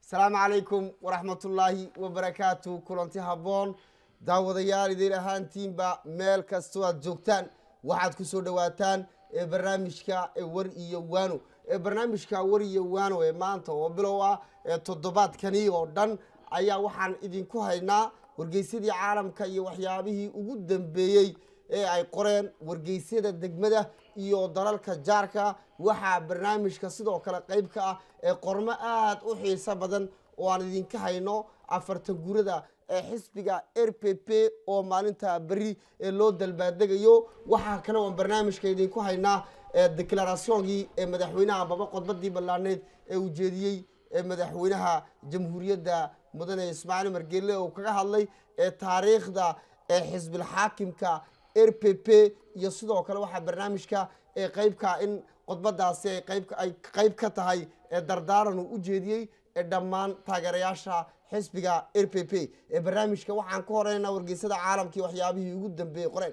asalaamu calaykum waraxmatullaahi wabarakaatu kulanti habboon daawadayaal idin ahaantiinba meel kastoo aad joogtaan waxaad ku soo dhowaataan ee barnaamijka ee war iyo waano ee barnaamijka war iyo waano ee maanta oo bilow ah ee toddobaadkani oo dhan ayaa waxaan idinku haynaa wargeysyadii caalamka iyo waxyaabihii ugu dambeeyey ee ay qoreen wargeysyada degmada iyo dalalka jaarka waxaa barnaamijka sidoo kale qayb ka ah ee qormo aada u xiiso badan oo aan idinka hayno afartan gurada ee xisbiga r p p oo maalinta beri ee loo dalbaadegayo waxaa kale oon barnaamijka idinku haynaa declarationgii ee madaxweynaha baba qodbadii ballaaneed ee ujeediyey ee madaxweynaha jamhuuriyadda mudane ismaaciil margeele oo kaga hadlay ee taariikhda ee xisbilxaakimka r p p iyo sidoo kale waxaa barnaamijka ee qeybka in qodbadaasi ay qayb ay qayb ka tahay ee dardaaran uu u jeediyey ee dhammaan taageerayaasha xisbiga r p p ee barnaamijka waxaan ku horeynaa wargeysada caalamkii waxyaabihii ugu dambeeyey qoreen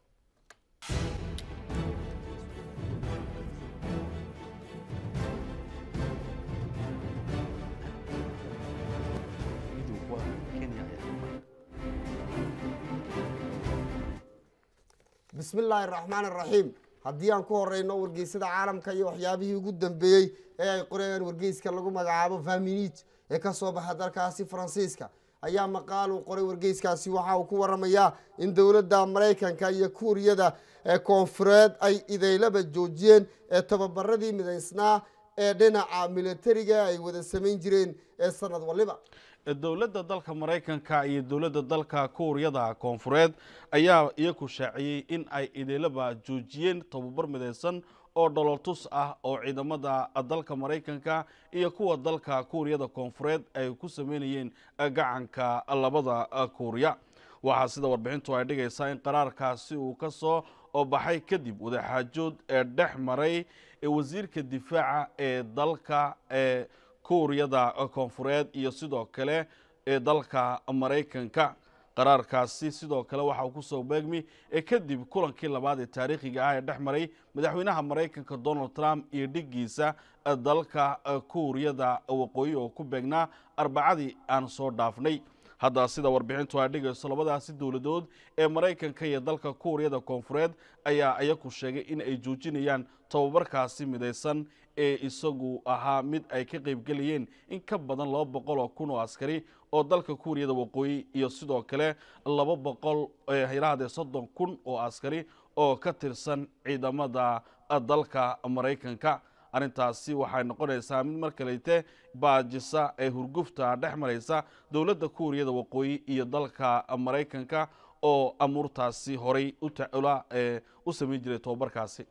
bismi illaahi araxmaan araxiim haddii aan ku horeyno wargeysada caalamka iyo waxyaabihii ugu dambeeyey ee ay qoreen wargeyska lagu magacaabo faminit ee kasoo baxa dalkaasi faransiiska ayaa maqaal uu qoray wargeyskaasi waxa uu ku waramayaa in dowladda maraykanka iyo kuuriyada ee koonfureed ay idaylaba joojiyeen ee tababaradii midaysnaa ee dhinaca militariga ay wada samayn jireen ee sanad waliba dowladda dalka maraykanka iyo dowladda dalka kuuriyada koonfureed ayaa iyaku shaaciyey in ay idaylaba joojiyeen tababar midaysan oo dhololtus ah oo ciidamada dalka maraykanka iyo kuwa dalka kuuriyada koonfureed ay ku sameynayeen gacanka labada kuuriya waxaa sida warbixintu ay dhigaysaa in qaraarkaasi uu ka soo baxay kadib wadaxaajood ee dhex maray wasiirka difaaca ee dalka ee kuuriyada koonfureed iyo sidoo kale ee dalka maraykanka qaraarkaasi sidoo kale waxa uu kusoo beegmi ee kadib kulankii labaad ee taariikhiga ah ee dhex maray madaxweynaha maraykanka donald trump iyo dhigiisa dalka kuuriyada waqooyi oo ku beegnaa arbacadii aan soo dhaafnay hadda sida warbixintu ay dhigayso labadaasi dowladood ee maraykanka iyo dalka kuuriyada koonfureed ayaa iyaku sheegay in ay joojinayaan tababarkaasi midaysan ee isagu ahaa mid ay ka qaybgelayeen in ka badan laba boqol oo kun oo askari oo dalka kuuriyada waqooyi iyo sidoo kale laba boqol hayrahdee soddon kun oo askari oo ka tirsan ciidamada dalka maraykanka arrintaasi waxay noqonaysaa mid mar kalete baajisa ee hurgufta dhex maraysa dowladda kuuriyada waqooyi iyo dalka maraykanka oo amuurtaasi horay utacula u samayn jiray tobabarkaasi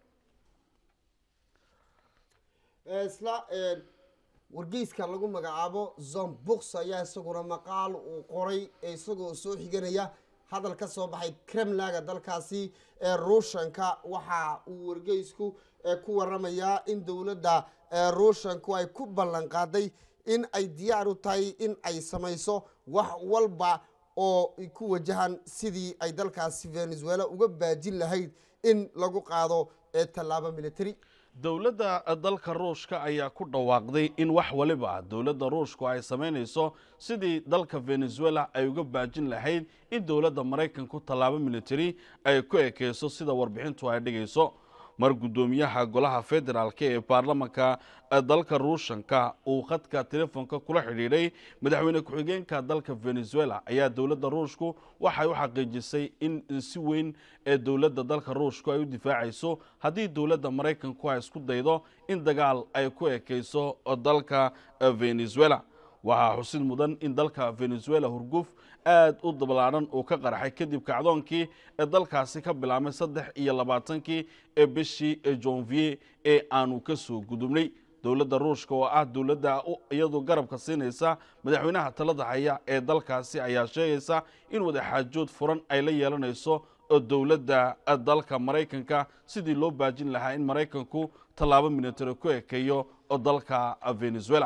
isla wargeyska lagu magacaabo zombox ayaa isaguna maqaal uu qoray isagoo soo xiganaya hadal ka soo baxay kremlaga dalkaasi ee ruushanka waxa uu wargeysku ku waramayaa in dowladda ruushanku ay ku ballan qaaday in ay diyaar u tahay in ay samayso wax walba oo ku wajahan sidii ay dalkaasi venezuela uga baajin lahayd in lagu qaado tallaabo military dowladda dalka ruushka ayaa ku dhawaaqday in wax waliba dowladda ruushku ay samaynayso sidii dalka venezuela ay uga baajin lahayd in dowladda maraykanku tallaabo military ay ku ekeyso sida warbixintu ay dhigayso mar guddoomiyaha golaha federaalka ee baarlamanka dalka ruushanka uu khadka telefoonka kula xidhiidhay madaxweyne ku-xigeenka dalka venezuela ayaa dowladda ruushku waxay u xaqiijisay in si weyn ee dowladda dalka ruushku ay u difaacayso haddii dowladda maraykanku ay isku daydo in dagaal ay ku ekeyso dalka venezuela waxaa xusid mudan in dalka venezuela hurguf aad u dablaadhan uu ka qarxay kadib kacdoonkii ee dalkaasi ka bilaabmay saddex iyo labaatankii ee bishii jonvier ee aanu ka soo gudubnay dowladda ruushka oo ah dowladda iyadu garabka siinaysa madaxweynaha talada haya ee dalkaasi ayaa sheegaysa in wadaxaajood furan ay la yeelanayso dowladda dalka maraykanka sidii loo baajin lahaa in maraykanku tallaabo military ku ekeeyo dalka venezuela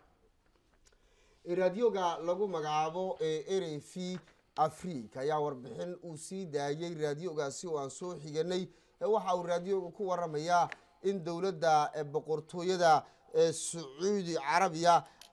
raadioga lagu magacaabo ee r v africa ayaa warbixin uu sii daayey raadiogaasi oo aan soo xiganay waxa uu raadioga ku waramayaa in dowladda boqortooyada sacuudi carabiya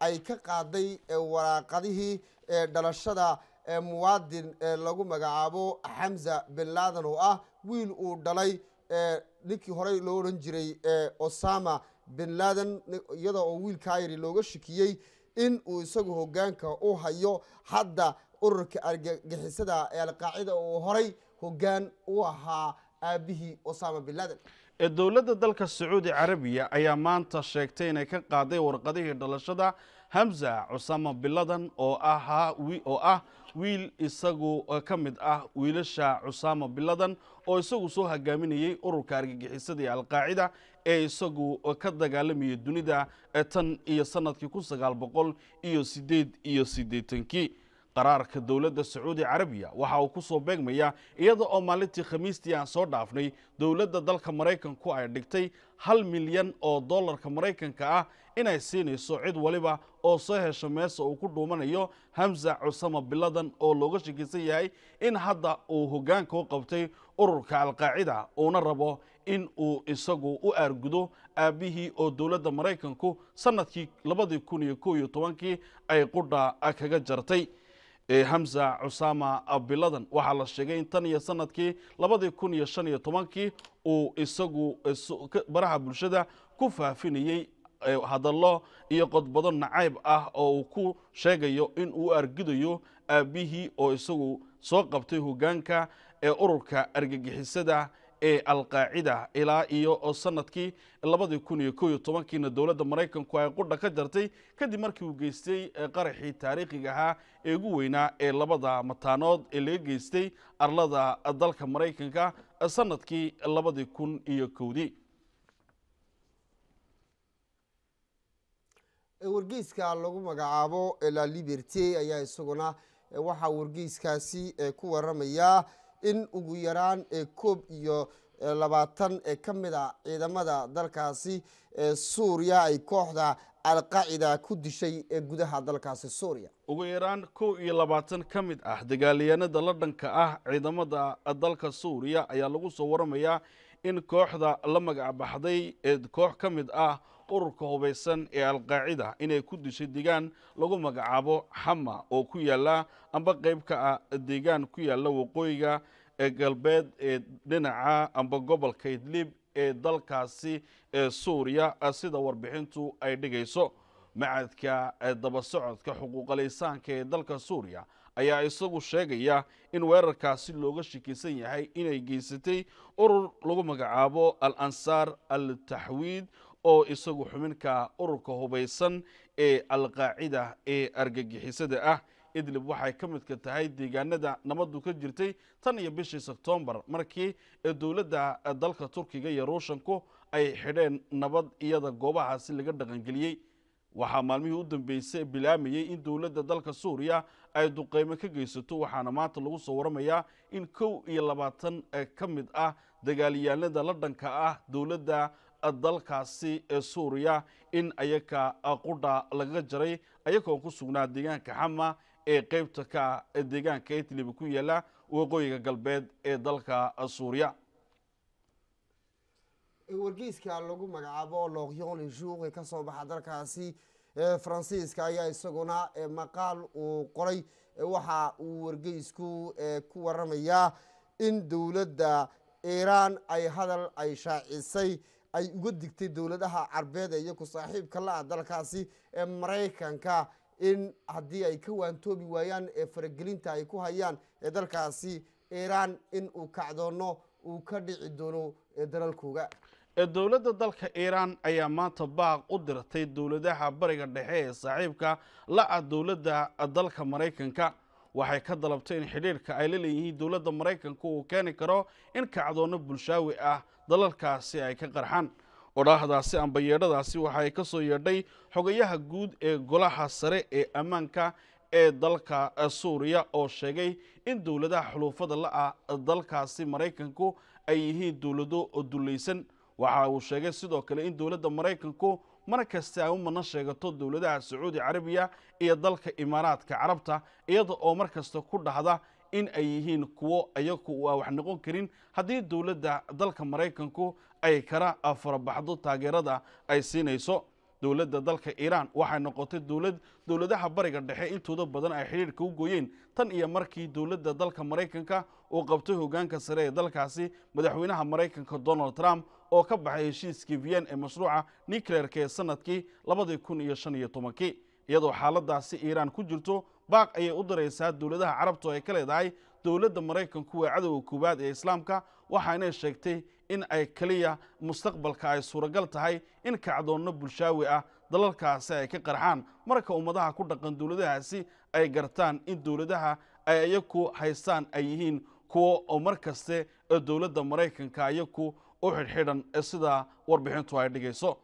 ay ka qaaday waraaqadihii dhalashada muwaadin lagu magacaabo xamza bin laden oo ah wiil uu dhalay ninkii horey loo odhan jiray osama bin laden iyada oo wiilkaa yari looga shikiyey in uu isagu hogaanka u hayo hadda ururka argagixisada ee alqaacida uu horay hogaan u ahaa aabihii osama bin laden ee dowladda dalka sacuudi carabiya ayaa maanta sheegtay inay ka qaaday warqadihii dhalashada hamza cusama biladan oo ahaa oo ah wiil isagu ka mid ah wiilasha cusama biladan oo isagu soo hogaaminayey ururka argagixisada ee alqaacida ee isagu ka dagaalamayay dunida tan iyo sanadkii kun sagaal boqol iyo sideed iyo siddeetankii qaraarka dowladda sacuudi carabiya waxa uu ku soo beegmaya iyada oo maalintii khamiistii aan soo dhaafnay dowladda dalka maraykanku ay dhigtay hal milyan oo dollarka maraykanka ah inay siinayso cid waliba oo soo hesho meesa uu ku dhuumanayo hamza cusama biladan oo looga shakisan yahay in hadda uu hogaanka u qabtay ururka alqaacida uuna rabo in uu isagu u aargudo aabbihii oo dowladda maraykanku sanadkii labadii kun iyo kow iyo tobankii ay qudha kaga jartay hamza cusama biladan waxaa la sheegay in tan iyo sanadkii labadii kun iyo shan iyo tobankii uu isagu baraha bulshada ku faafinayey hadallo iyo qodbado nacayb ah oo uu ku sheegayo in uu argidayo aabbihii oo isagu soo qabtay hogaanka ee ururka argagixisada ee alqaacida ilaa iyo sanadkii labadii kun iyo kow iyo tobankiina dowladda maraykanku ay qudha ka jartay kadib markii uu geystay qaraxii taariikhiga ahaa ee ugu weynaa ee labada mataanood ee laga geystay arlada dalka maraykanka sanadkii labadii kun iyo kowdii wargeyska lagu magacaabo la liberty ayaa isaguna waxaa wargeyskaasi ku waramayaa in ugu yaraan koob iyo labaatan ka mid a ciidamada dalkaasi suuriya ay kooxda alqaacida ku dishay ee gudaha dalkaasi suuriya ugu yaraan kow iyo labaatan ka mid ah dagaalyahanada la dhanka ah ciidamada dalka suuriya ayaa lagu soo waramayaa in kooxda la magac baxday ee koox ka mid ah ururka hubaysan ee alqaacida inay ku dishay deegaan lagu magacaabo xama oo ku yaala amba qayb ka ah deegaan ku yaala waqooyiga ee galbeed ee dhinaca amba gobolka idlib ee dalkaasi ee suuriya sida warbixintu ay dhigayso macadka daba socodka xuquuqalaysaanka ee dalka suuriya ayaa isagu sheegaya in weerarkaasi looga shakisan yahay inay geysatay urur lagu magacaabo al ansaar al taxwiid oo isagu xubinka ururka hubaysan ee alqaacida ee argagixisada ah idlib waxay ka midka tahay deegaanada nabadu ka jirtay tan iyo bishii sebtembar markii dowladda dalka turkiga iyo ruushanku ay xidheen nabad iyada goobahaasi laga dhaqangeliyey waxaa maalmihii u dambeysay bilaamayey in dowladda dalka suuriya ay duqeymo ka geysato waxaana maanta lagu soo waramayaa in kow iyo labaatan ka mid ah dagaalyahanada la dhanka ah dowladda dalkaasi ee suuriya in ayaka qudha lagaga jaray ayagoon ku sugnaa deegaanka xama ee qeybta ka deegaanka idlib ku yaala waqooyiga galbeed ee dalka suuriya wargeyska lagu magacaabo loqyon lejour ee kasoo baxa dalkaasi faransiiska ayaa isaguna maqaal uu qoray waxa uu wargeysku ku waramayaa in dowladda iiraan ay hadal ay shaacisay ay uga digtay dowladaha carbeed ee iyaku saaxiibka la-ah dalkaasi ee maraykanka in haddii ay ka waantoobi waayaan ee faragelinta ay ku hayaan ee dalkaasi iiraan in uu kacdoono uu ka dhici doono dalalkooga dowladda dalka iiraan ayaa maanta baaq u dirtay dowladaha bariga dhexe ee saaxiibka la-ah dowladda dalka maraykanka waxay ka dalabtay in xidhiirka ay la leeyihiin dowladda maraykanka uu keeni karo in kacdoono bulshaawi ah dalalkaasi ay ka qarxaan odhaahdaasi amba yeedhadaasi waxaay ka soo yeedhay xogayaha guud ee golaha sare ee ammaanka ee dalka suuriya oo sheegay in dowladaha xuluufada la-ah dalkaasi maraykanku ay yihiin dowlado dulaysan waxa uu sheegay sidoo kale in dowladda maraykanku mar kasta ay u madna sheegato dowladaha sacuudi carabiya iyo dalka imaaraadka carabta iyada oo mar kasta ku dhahda in ay yihiin kuwo ayagu a wax noqon karin haddii dowladda dalka maraykanku ay kala farabaxdo taageerada ay siinayso dowladda dalka iiraan waxay noqotay dowlad dowladaha bariga dhexe intooda badan ay xidhiirka u gooyeen tan iyo markii dowladda dalka maraykanka uu qabtay hoggaanka sare ee dalkaasi madaxweynaha maraykanka donald trump oo ka baxay heshiiskii vienn ee mashruuca nucleerka ee sanadkii labadii kun iyo shan iyo tobankii iyadoo xaaladaasi iiraan ku jirto baaq ayay u daraysaa dowladaha carabtu ay ka leedahay dowladda maraykanku waa cadowga koowaad ee islaamka waxaanay sheegtay in ay keliya mustaqbalka ay suuragal tahay in kacdoonno bulshaawi ah dalalkaasi ay ka qarxaan marka ummadaha ku dhaqan dowladahaasi ay gartaan in dowladaha ay iyaku haystaan ay yihiin kuwo oo mar kaste ee dowladda maraykanka iyaku u xidhxidhan ee sidaa warbixintu ay dhigayso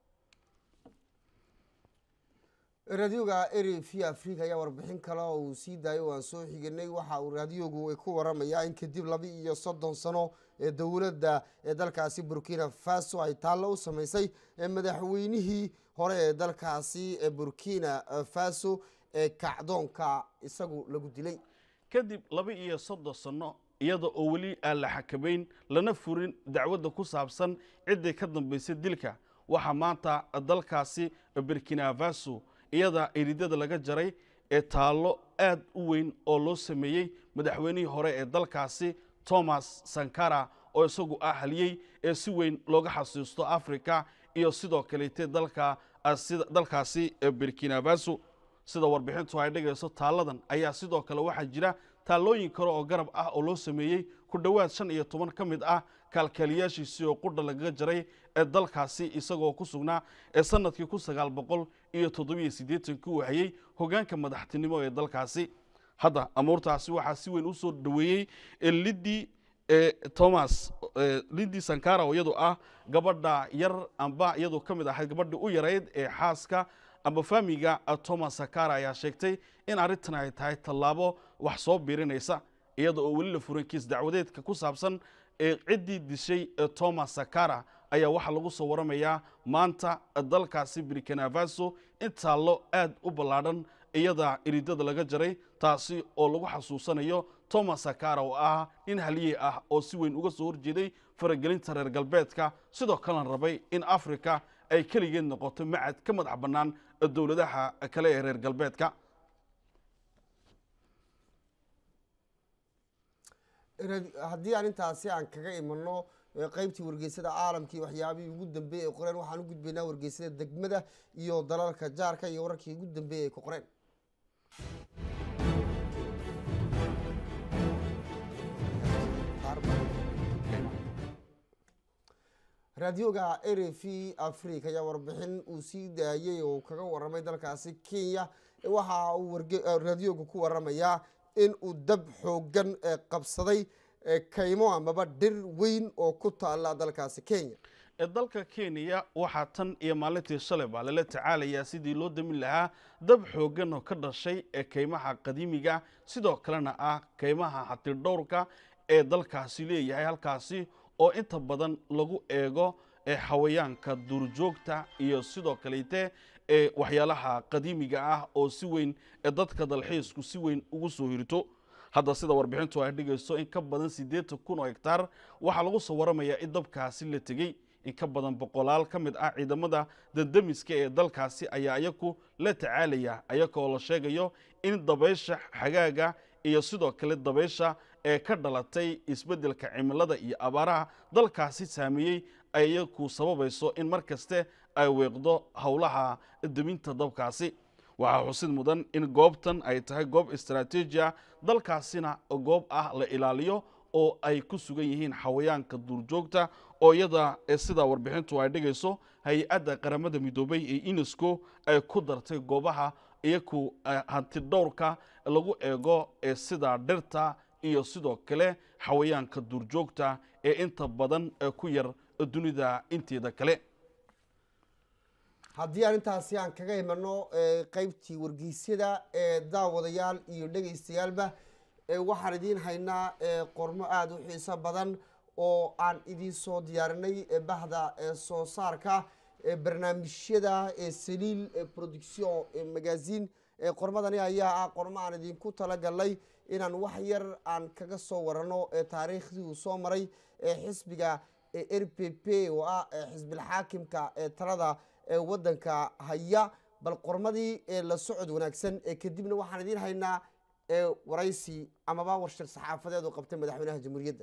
raadioga eri v africa ayaa warbixin kale oo uu sii daayo o aan soo xiganay waxa uu raadiogu ku waramayaa in kadib laba iyo soddon sano ee dowladda ee dalkaasi burkina faso ay taallo u sameysay madaxweynihii hore ee dalkaasi ee burkina faso ee kacdoonka isagu lagu dilay kadib laba iyo soddon sanno iyada oo weli aan la xakamayn lana furin dacwadda ku saabsan ciddii ka dambaysay dilka waxaa maanta dalkaasi burkina faso iyada eridada laga jaray ee taallo aad u weyn oo loo sameeyey madaxweynihii hore ee dalkaasi thomas sankara oo isagu ah haliyey ee si weyn looga xasuusto africa iyo sidoo kaleete dalka dalkaasi burkina faso sida warbixintu ay dhigayso taalladan ayaa sidoo kale waxaa jira taallooyin kale oo garab ah oo loo sameeyey ku dhowaad shan iyo toban ka mid ah kaalkaaliyaashiisii oo qudha lagaga jaray ee dalkaasi isagoo ku sugnaa ee sanadkii kun sagaal boqol iyo toddobiyo siddeetankii uu hayey hoggaanka madaxtinimo ee dalkaasi hadda amuurtaasi waxaa si weyn u soo dhoweeyey lidii thomas lidii sankara oo iyadu ah gabadha yar amba iyadu ka mid ahayd gabadhii u yarayd ee xaaska amba faamiga thomas sankara ayaa sheegtay in arrintan ay tahay tallaabo wax soo biirinaysa iyada oo weli la furan kiis dacwadeedka ku saabsan ee ciddii dishay thomas sankara ayaa waxaa lagu soo waramayaa maanta dalkaasi burkina faso in taallo aad u ballaadhan iyada iridada laga jaray taasi oo lagu xasuusanayo thomas sankara oo ah nin haliyey ah oo si weyn uga soo horjeeday faragelinta reer galbeedka sidoo kalena rabay in africa ay keligeed noqoto macad ka madax bannaan dowladaha kale ee reer galbeedka haddii aan intaasi aan kaga imano qeybtii wargeysada caalamkii waxyaabihii ugu dambeeyey ay qoreen waxaan u gudbaynaa wargeysada degmada iyo dalalka jaarka iyo wararkii ugu dambeeyey ay ku qoreen raadioga r v africa ayaa warbixin uu sii daayey oo kaga waramay dalkaasi kenya waxa uu raadioga ku waramayaa in uu dab xoogan qabsaday kaymo amaba dhir weyn oo ku taala dalkaasi kenya dalka kenya waxaa tan iyo maalintii shalay baa lala tacaalayaa sidii loo damin lahaa dab xoogan oo ka dhashay ee kaymaha qadiimiga sidoo kalena ah kaymaha xatidhowrka ee dalkaasi leeyahay halkaasi oo inta badan lagu eego xawayaanka duurjoogta iyo sidoo kalete ee waxyaalaha qadiimiga ah oo si weyn ee dadka dalxiisku si weyn ugu soo hirto hadda sida warbixintu ay dhigayso in ka badan siddeetan kun oo hegtaar waxaa lagu soo waramayaa in dabkaasi la tegey in ka badan boqolaal ka mid ah ciidamada dandamiska ee dalkaasi ayaa iyaku la tacaalaya ayagoo la sheegayo in dabaysha xagaaga iyo sidoo kale dabaysha ee ka dhalatay isbeddelka cimilada iyo abaaraha dalkaasi saameeyey ay iyaku sababayso in mar kaste ay weeqdo howlaha deminta dabkaasi waxaa xusid mudan in goobtan ay tahay goob istaraatiijiya dalkaasina goob ah la ilaaliyo oo ay ku sugan yihiin xawayaanka duurjoogta oo iyada sida warbixintu ay dhigayso hay-adda qaramada midoobay ee unesco ay ku dartay goobaha iyaku hantidhowrka lagu eego ee sida dhirta iyo sidoo kale xawayaanka duurjoogta ee inta badan ku yar dunida inteeda kale haddii aan intaasi aan kaga imano qeybtii wargeysyada ee daawadayaal iyo dhegaystayaalba waxaan idiin haynaa qormo aada u xiiso badan oo aan idiin soo diyaarinay bahda soo saarka barnaamijyada saliil production magazine qormadani ayaa ah qormo aan idinku talagalnay inaan wax yar aan kaga soo warano taariikhdii uu soo maray xisbiga r p p oo ah xisbilxaakimka ee talada ee waddanka haya bal qormadii ee la socod wanaagsan ee kadibna waxaan idiin haynaa ee waraysi amaba warshir saxaafadeed oo qabtay madaxweynaha jamhuuriyadda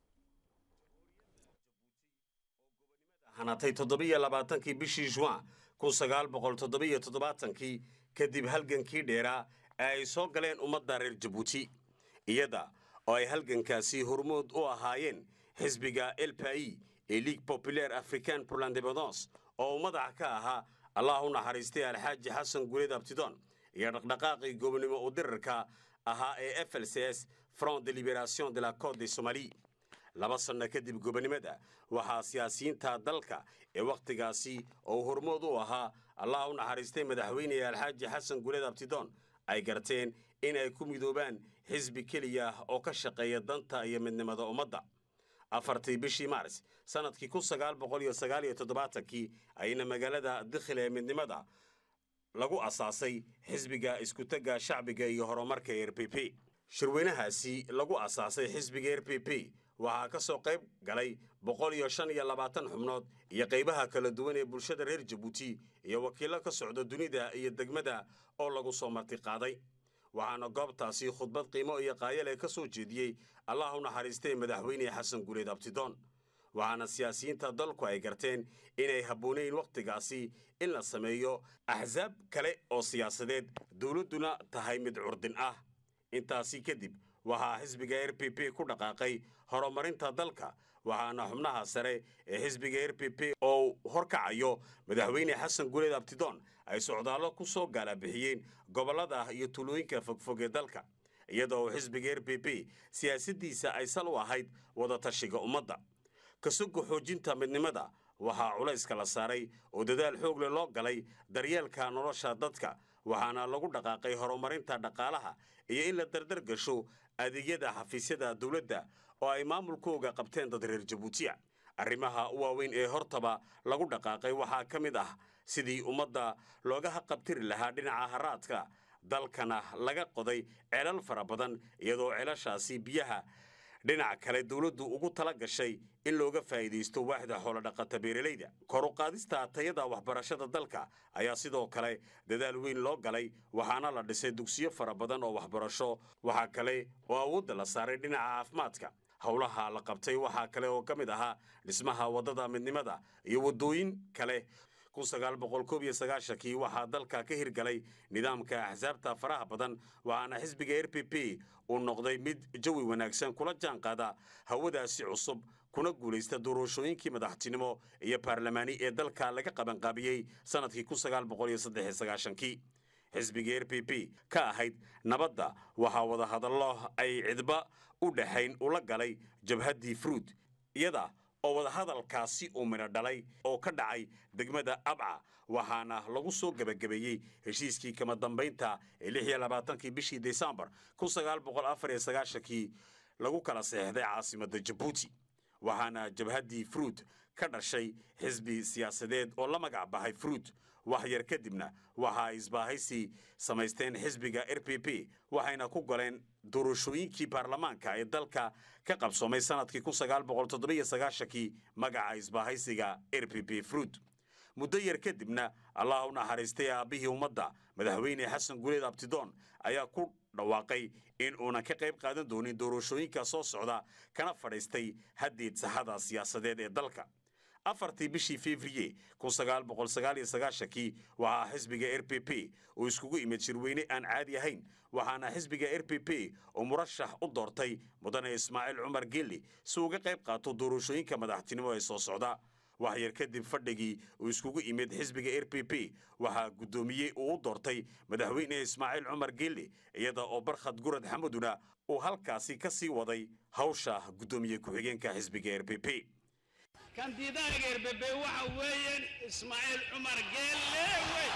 hanatay toddobiyo labaatankii bishii juin kun sagaal boqol toddobiyo toddobaatankii kadib halgankii dheeraa ee ay soo galeen ummadda reer jabuuti iyada oo ay halgankaasi hormood u ahaayeen xisbiga elpai ee ligue populaire africaine pour l'indépendance oo uu madaxa ka ahaa allah u naxariistay alxaaji xasan guleed abtidon iyo dhaqdhaqaaqii gobonimo u dirarka ahaa ee f l c s front de liberation de la cote de somalie laba sanno kadib gobonimada waxaa siyaasiyiinta dalka ee wakhtigaasi oo hormood u ahaa allah u naxariistay madaxweyne alxaaji xasan guleed abtidon ay garteen in ay ku midoobaan xisbi keliya oo ka shaqeeya danta iyo midnimada ummadda afartii bishii maaris sannadkii kun sagaal boqol iyo sagaal iyo toddobaatankii ayna magaalada dikhil ee midnimada lagu asaasay xisbiga iskutagga shacbiga iyo horumarka r p p shirweynahaasi lagu asaasay xisbiga r p p waxaa ka soo qayb galay boqol iyo shan iyo labaatan xubnood iyo qaybaha kala duwan ee bulshada reer jabuuti iyo wakiillo ka socda dunida iyo degmada oo lagu soo martiqaaday waxaana goobtaasi khudbad qiimo iyo qaayale ka soo jeediyey allah u naxariistay madaxweyne xasan guleed abtidoon waxaana siyaasiyiinta dalku ay garteen inay habboonayn wakhtigaasi in la sameeyo axsaab kale oo siyaasadeed dowladduna tahay mid curdin ah intaasi kadib waxaa xisbiga r p p ku dhaqaaqay horumarinta dalka waxaana xubnaha sare ee xisbiga r p p oo horkacayo madaxweyne xasan guleed abtidoon ay socdaallo ku soo gaalabixiyeen gobollada iyo tulooyinka fogfog ee dalka iyadoo xisbiga r p p siyaasaddiisa ay sal u ahayd wadatashiga ummadda kasuga xoojinta midnimada waxaa culayska la saaray oo dadaal xoog leh loo galay daryeelka nolosha dadka waxaana lagu dhaqaaqay horumarinta dhaqaalaha iyo in la dardar gasho adeegyada xafiisyada dowladda oo ay maamulkooga qabteen dad reer jabuutiya arrimaha u waaweyn ee hortaba lagu dhaqaaqay waxaa ka mid ah sidii ummadda looga haqabtiri lahaa dhinaca haraadka dalkana laga qoday ceelal fara badan iyadoo ceelashaasi biyaha dhinac kale dowladdu ugu tala gashay in looga faa'iidaysto waaxda xoolodhaqata beeralayda kor u qaadista tayada waxbarashada dalka ayaa sidoo kale dadaal weyn loo galay waxaana la dhisay dugsiyo fara badan oo waxbarasho waxaa kale oo awoodda la saaray dhinaca caafimaadka howlaha la qabtay waxaa kale oo ka mid ahaa dhismaha waddada midnimada iyo waddooyin kale kun sagaal boqol koob iyo sagaashankii waxaa dalka ka hirgalay nidaamka axsaabta faraha badan waxaana xisbiga r p p uu noqday mid jawi wanaagsan kula jaan qaada hawadaasi cusub kuna guulaysta doorashooyinkii madaxtinimo iyo baarlamaani ee dalka laga qabanqaabiyey sannadkii kun sagaal boqol iyo saddex iyo sagaashankii xisbiga r p p ka ahayd nabadda waxaa wada hadallo ay cidba u dhexayn ula galay jabhaddii fruud iyada oo wadahadalkaasi uu midho dhalay oo ka dhacay degmada abca waxaana lagu soo gebagabeeyey heshiiskii kama dambaynta ee lix iyo labaatankii bishii desembar kun sagaal boqol afar iyo sagaashankii lagu kala seexday caasimadda jabuuti waxaana jabhaddii fruud ka dhashay xisbi siyaasadeed oo la magac bahay fruud wax yar kadibna waxa ay isbaahaysi samaysteen xisbiga r p p waxayna ku galeen doorashooyinkii baarlamaanka ee dalka ka qabsoomay sannadkii kun sagaal boqol toddobiyo sagaashankii magaca isbaahaysiga r p p fruud muddo yar kadibna allah u naxariistay aabbihii ummadda madaxweyne xasan guleed abtidoon ayaa ku dhawaaqay in uunan ka qayb qaadan doonin doorashooyinka soo socda kana fadhiistay haddiid saxada siyaasadeed ee dalka afartii bishii fevriye kun sagaal boqol sagaal iyo sagaashankii waxaa xisbiga r p p uu iskugu imid shirweyne aan caadi ahayn waxaana xisbiga r p p uu murashax u doortay mudane ismaaciil cumar geeli si uga qayb qaato doorashooyinka madaxtinimo ee soo socda wax yar kadib fadhigii uu iskugu imid xisbiga r p p waxaa guddoomiyey uu u doortay madaxweyne ismaaciil cumar geelle iyada oo barkhad gurad xamuduna uu halkaasi ka sii waday hawsha guddoomiye ku-xigeenka xisbiga r p p kandidaanka erbebe waxa weeyaan ismaaciil cumar geelle wey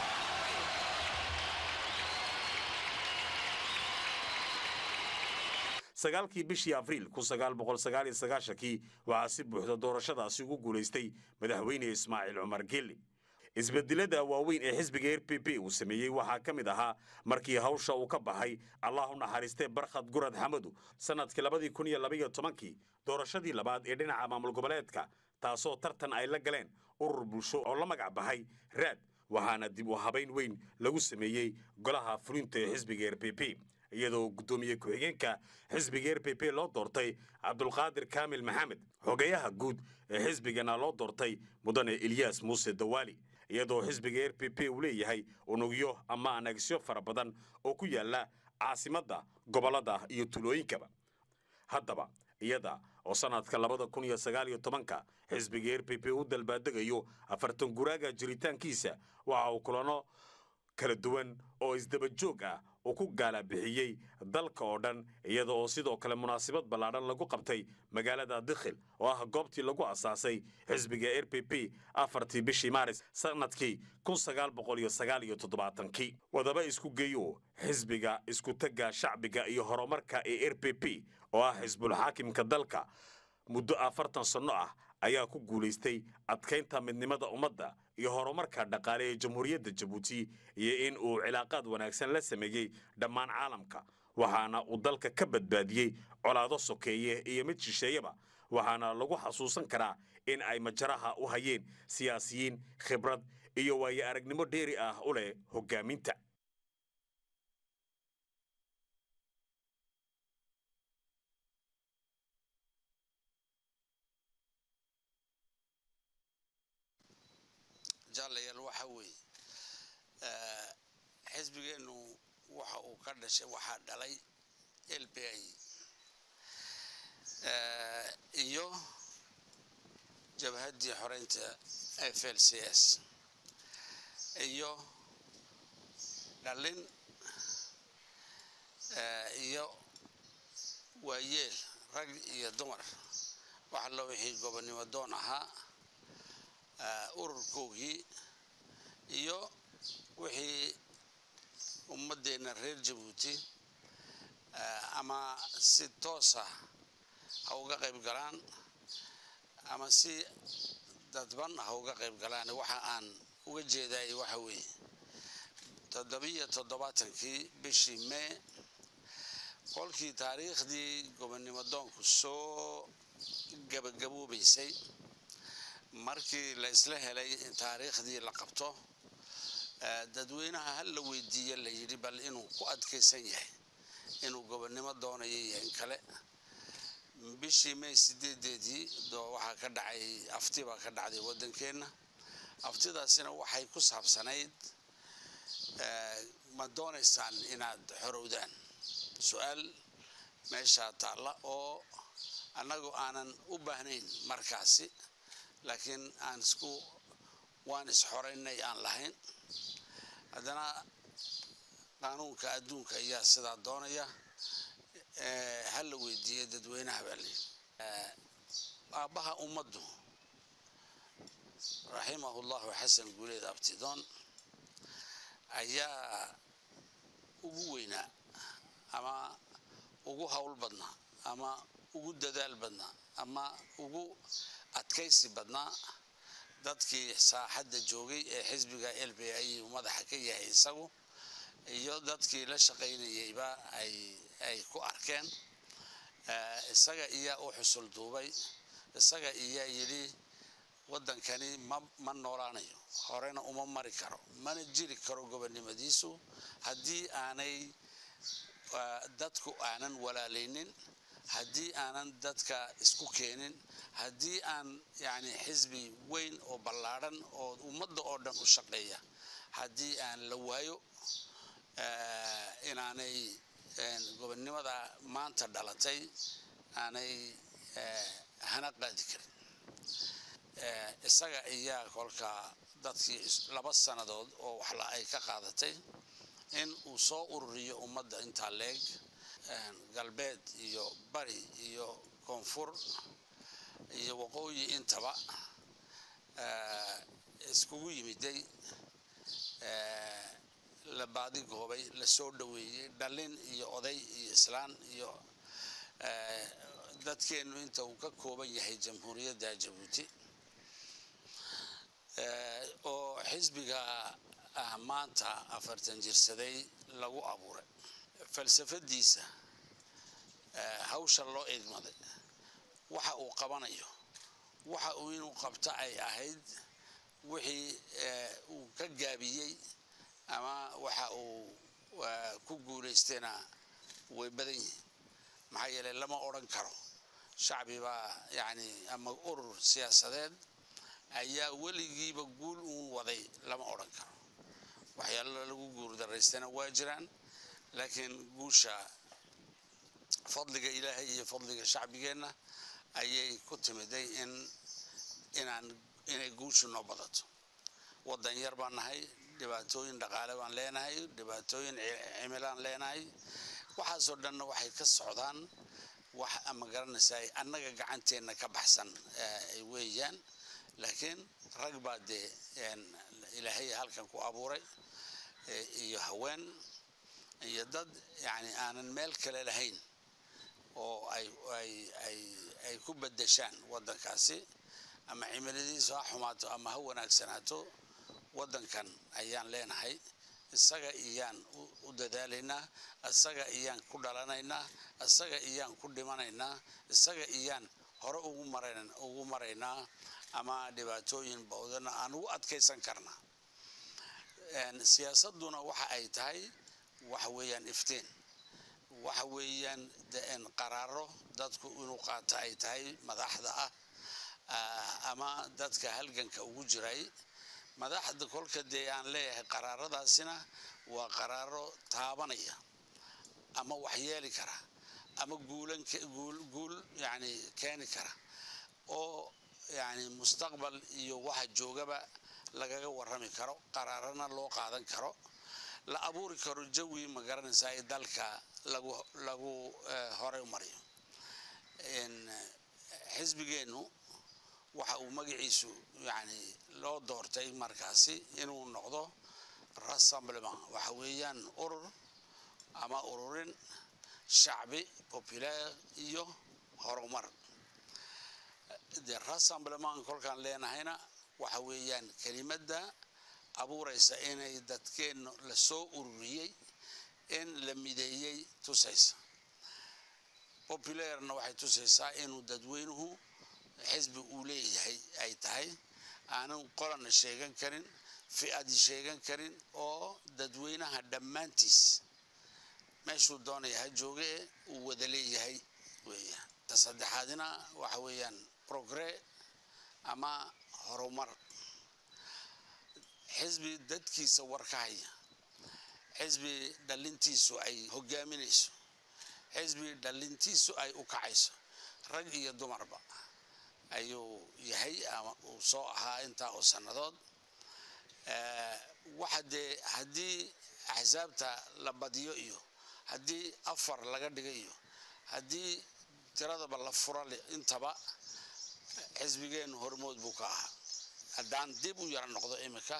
sagaalkii bishii abriil kun sagaal boqol sagaal iyo sagaashankii waxaa si buuxda doorashadaasi ugu guulaystay madaxweyne ismaaciil cumar geelle isbedelada waaweyn ee xisbiga r p p uu sameeyey waxaa ka mid ahaa markii hawsha uu ka baxay allah u naxariistee barkhad gurad xamadu sannadkii labadii kun iyo labaiyo tobankii doorashadii labaad ee dhinaca maamul goboleedka taasoo tartan ay la galeen urur bulsho oo la magac baxay raad waxaana dib u habayn weyn lagu sameeyey golaha fulinta ee xisbiga r p p iyadoo guddoomiye ku-xigeenka xisbiga r p p loo doortay cabdulqaadir kaamil maxamed xogeyaha guud ee xisbigana loo doortay mudane ilyaas muuse dawaali iyadoo xisbiga r p p uu leeyahay unugyo ama anagisyo fara badan oo ku yaala caasimadda gobollada iyo tulooyinkaba haddaba iyada oo sanadka labada kun iyo sagaal iyo tobanka xisbiga r p p u dalbaadegayo afartan guraaga jiritaankiisa waxa uu kulano kala duwan oo isdaba joog ah uu ku gaala bixiyey dalka oo dhan iyada oo sidoo kale munaasabad ballaadhan lagu qabtay magaalada dikhil oo ah goobtii lagu asaasay xisbiga r p p afartii bishii maaris sanadkii kun sagaal boqol iyo sagaal iyo toddobaatankii wadaba isku geeyo xisbiga iskutagga shacbiga iyo horumarka ee r p p oo ah xisbulxaakimka dalka muddo afartan sanno ah ayaa ku guulaystay adkaynta midnimada ummadda iyo horumarka dhaqaale ee jamhuuriyadda jabuuti iyo in uu cilaaqaad wanaagsan la sameeyey dhammaan caalamka waxaana uu dalka ka badbaadiyey colaado sokeeye iyo mid shisheeyaba waxaana lagu xasuusan karaa in ay majaraha u hayeen siyaasiyiin khibrad iyo waayo aragnimo dheeri ah u leh hoggaaminta jaalayaal waxa weeye xisbigeennu waxa uu ka dhashay waxaa dhalay l b i iyo jabhaddii xoreynta f l c s iyo dhalin iyo waayeel rag iyo dumar waxa loo wixii gobonnimo doon ahaa ururkoogii iyo wixii ummaddeenna reer jabuuti ama si toosa ha uga qayb galaan ama si dadban ha uga qayb galaan waxa aan uga jeedaay waxa weeye toddobiyo toddobaatankii bishii mee kolkii taariikhdii gobonnimo doonku soo gabagaboobaysay markii la isla helay in taariikhdii la qabto dadweynaha hal la weydiiye la yidhi bal inuu ku adkaysan yahay inuu gobonnimo doonayo iyo in kale bishii may sideedeedii waxaa ka dhacay afti baa ka dhacday waddankeenna aftidaasina waxay ku saabsanayd ma doonaysaan inaad xorowdaan su-aal meeshaa taalla oo annagu aanan u baahnayn markaasi laakiin aan isku waan isxoraynay aan lahayn haddana qaanuunka adduunka ayaa sidaa doonaya ha la weydiiyey dadweynaha baa layidhi aabbaha ummaddu raximahu llahu xasan guuleed abtidoon ayaa ugu weynaa ama ugu howl badnaa ama ugu dadaal badnaa ama ugu adkaysi badnaa dadkii saaxadda joogay ee xisbiga l b i uu madaxa ka yahay isagu iyo dadkii la shaqaynayeyba ay ku arkeen isaga iyaa u xusul duubay isaga iyaa yidhi waddankani ma noolaanayo horena uma mari karo mana jiri karo gobonnimadiisu haddii aanay dadku aanan walaalaynin haddii aanan dadka isku keenin haddii aan yani xisbi weyn oo ballaadhan oo ummadda oo dhan u shaqeeya haddii aan la waayo inaanay gobonnimada maanta dhalatay aanay hana qaadi karin isaga ayaa kolkaa dadkii laba sannadood oo waxla ay ka qaadatay in uu soo ururiyo ummadda intaa leeg galbeed iyo bari iyo koonfur iyo waqooyi intaba iskugu yimiday la baadigoobay la soo dhoweeyey dhallin iyo oday iyo islaan iyo dadkeennu inta uu ka kooban yahay jamhuuriyadda jabuuti oo xisbiga ah maanta afartan jirsaday lagu abuuray falsafadiisa hawsha loo idmaday waxa uu qabanayo waxa uu inuu qabto ay ahayd wixii uu ka gaabiyey ama waxa uu ku guulaystayna way badan yihiin maxaa yeelay lama odhan karo shacbi baa yacni ama urur siyaasadeed ayaa weligiiba guul uun waday lama odhan karo waxyaalo lagu guurdaraystana waa jiraan laakiin guusha fadliga ilaahay iyo fadliga shacbigeenna ayay ku timiday in inaan inay guushu noo badato waddan yar baan nahay dhibaatooyin dhaqaale baan leenahay dhibaatooyin cimilaan leenahay waxaasoo dhanna waxay ka socdaan wax ama garanaysaa annaga gacanteenna ka baxsan weeyaan laakiin rag baa dee ilaahay halkan ku abuuray iyo haween iyo dad yani aanan meel kale lahayn oo ay ay ay ay ku beddeshaan waddankaasi ama cimiladiisu ha xumaato ama ha wanaagsanaato waddankan ayaan leenahay isaga iyaan u dadaalaynaa isaga iyaan ku dhalanaynaa isaga iyaan ku dhimanaynaa isaga iyaan hore ugu marayn ugu maraynaa ama dhibaatooyin bawdana aan ugu adkaysan karnaa siyaasadduna waxa ay tahay waxa weeyaan iftiin waxa weeyaan qaraaro dadku inuu qaato ay tahay madaxda ah ama dadka halganka ugu jiray madaxda kolka dee aan leeyahay qaraaradaasina waa qaraaro taabanaya ama waxyeeli kara ama guulan guul guul yani keeni kara oo yani mustaqbal iyo waxa joogaba lagaga warrami karo qaraarana loo qaadan karo la abuuri karo jawi ma garanaysaa ee dalka lagu lagu horey u mariyo xisbigeennu waxa uu magaciisu yani loo doortay markaasi inuu noqdo rassemblement waxa weeyaan urur ama ururin shacbi populaire iyo horumar de rassemblement kolkaan leenahayna waxa weeyaan kelimadda abuuraysa inay dadkeennu la soo ururiyey in la mideeyey tusaysa popularena waxay tusaysaa inuu dadweynuhu xisbi uu leeyahay ay tahay aanan qolana sheegan karin fi-adi sheegan karin oo dadweynaha dhammaantiis meeshuu doonaya ha jooge uu wada leeyahay weeyaan ta saddexaadina waxa weeyaan progre ama horumar xisbi dadkiisa warka haya xisbi dhalintiisu ay hogaaminayso xisbi dhalintiisu ay u kacayso rag iyo dumarba ayuu yahay ama uu soo ahaa intaa oo sannadood waxa dee haddii axsaabta la badiyo iyo haddii afar laga dhiga iyo haddii tiradaba la fura intaba xisbigeennu hormood buu ka ahaa haddaan dib u yara noqdo iminka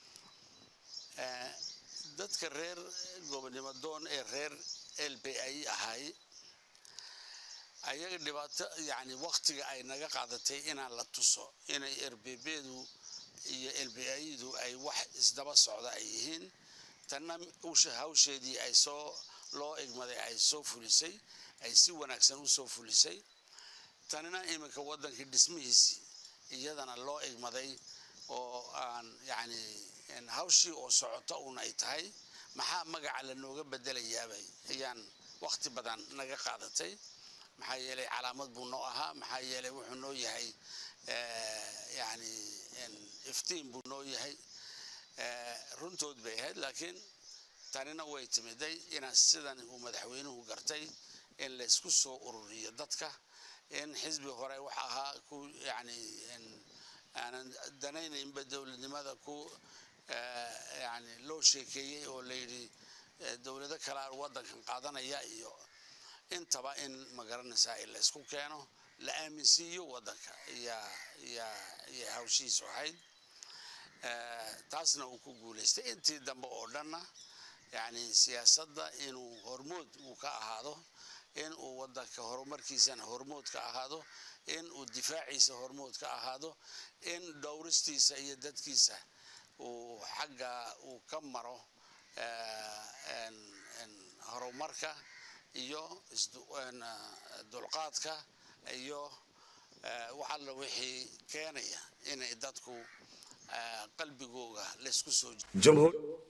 dadka reer gobonimo doon ee reer l b i ahay ayaga dhibaato yani waktiga ay naga qaadatay inaan la tuso inay erbebdu iyo lbidu ay wax isdaba socda ay yihiin tanna hawsheedii ay soo loo igmaday ay soo fulisay ay si wanaagsan u soo fulisay tanina iminka waddankii dhismihiisii iyadana loo igmaday oo aan yani hawshii oo socota un ay tahay maxaa magaca lanooga bedelayaabay ayaan wakti badan naga qaadatay maxaa yeelay calaamad buu noo ahaa maxaa yeelay wuxuu noo yahay yani iftiin buu noo yahay runtood bay ahayd laakiin tanina way timiday inaan sidan uu madaxweynuhu gartay in la isku soo ururiyo dadka in xisbi hore wax ahaa ku yani aanan danaynaynba dowladnimada ku yani loo sheekeeyey oo layidhi dowlado kalea waddankan qaadanaya iyo intaba in magaranaysaa in la isku keeno la aaminsiiyo waddanka iyo hawshiisu ahayd taasna uu ku guulaystay intii dambe oo dhanna yani siyaasadda inuu hormood uu ka ahaado in uu waddanka horumarkiisana hormood ka ahaado in uu difaaciisa hormood ka ahaado in dhowristiisa iyo dadkiisa uu xagga uu ka maro horumarka iyo dulqaadka iyo wax alla wixii keenaya inay dadku eh, qalbigooga laysku soo jamhuur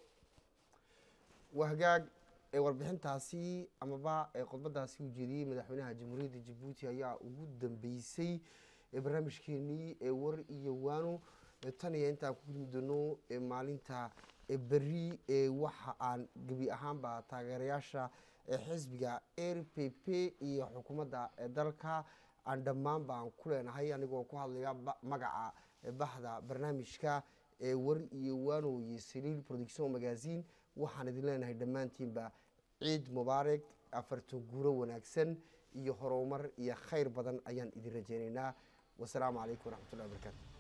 waa hagaag ee warbixintaasi amaba ee khudbadaasi uu jeediyey madaxweynaha jamhuuriyadda jabuuti ayaa ugu dambeysay ee barnaamijkeenii ee war iyo waano ee tan iyo intaan ku gudmi doono ee maalinta ee berri ee waxa aan gebi ahaanba taageerayaasha ee xisbiga r p p iyo xukuumadda ee dalka aan dhammaanba aan ku leenahay anigoo ku hadlaya ba- magaca ee baxda barnaamijka ee war iyo waano iyo saliil production magazine waxaan idin leenahay dhammaantiinba ciid mubaarak afartan guuro wanaagsan iyo horumar iyo khayr badan ayaan idin rajaynaynaa wasalaamu calaykum waraxmatullahi wabarakaatu